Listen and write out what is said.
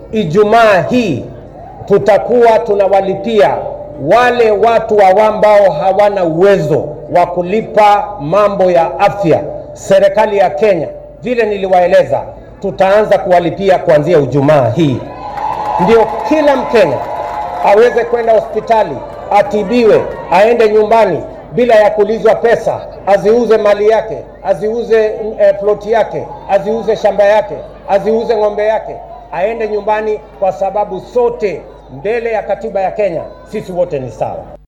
Ijumaa hii tutakuwa tunawalipia wale watu ambao hawana uwezo wa kulipa mambo ya afya. Serikali ya Kenya, vile niliwaeleza, tutaanza kuwalipia kuanzia Ijumaa hii, ndio kila Mkenya aweze kwenda hospitali atibiwe, aende nyumbani bila ya kulizwa pesa, aziuze mali yake, aziuze eh, ploti yake, aziuze shamba yake, aziuze ng'ombe yake, aende nyumbani, kwa sababu sote mbele ya katiba ya Kenya sisi wote ni sawa.